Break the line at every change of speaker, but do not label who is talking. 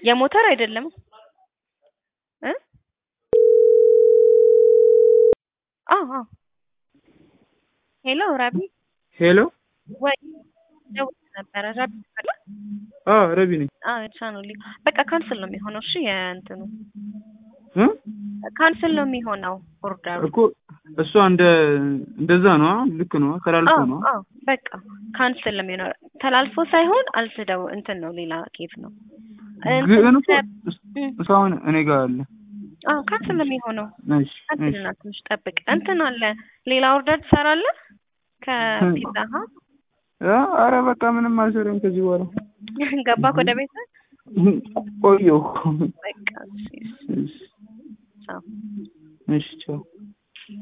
የሞተር አይደለም እ አዎ አዎ ሄሎ ረቢ
ሄሎ
ወይ ደውዬ ነበረ ረቢ አለ
አዎ ረቢ ነኝ
አዎ ቻናል በቃ ካንስል ነው የሚሆነው እሺ የእንትኑ
እ
ካንስል ነው የሚሆነው ኦርደሩ
እኮ እሷ እንደ እንደዛ ነው ልክ ነው ተላልፎ ነው
አዎ በቃ ካንስል ነው የሚሆነው ተላልፎ ሳይሆን አልስደው እንትን ነው ሌላ ኬት ነው
ግን እኮ እስካሁን እኔ ጋር አለ
አዎ ካንስል ነው የሚሆነው
እሺ
ካንስል እና ትንሽ ጠብቅ እንትን አለ ሌላ ኦርደር ትሰራለህ ከፒዛ ሀት
አረ በቃ ምንም አልሰራም ከዚህ በኋላ
ገባህ ወደ ቤት
ቆየሁ
በቃ እሺ
እሺ
ቻው
እሺ ቻው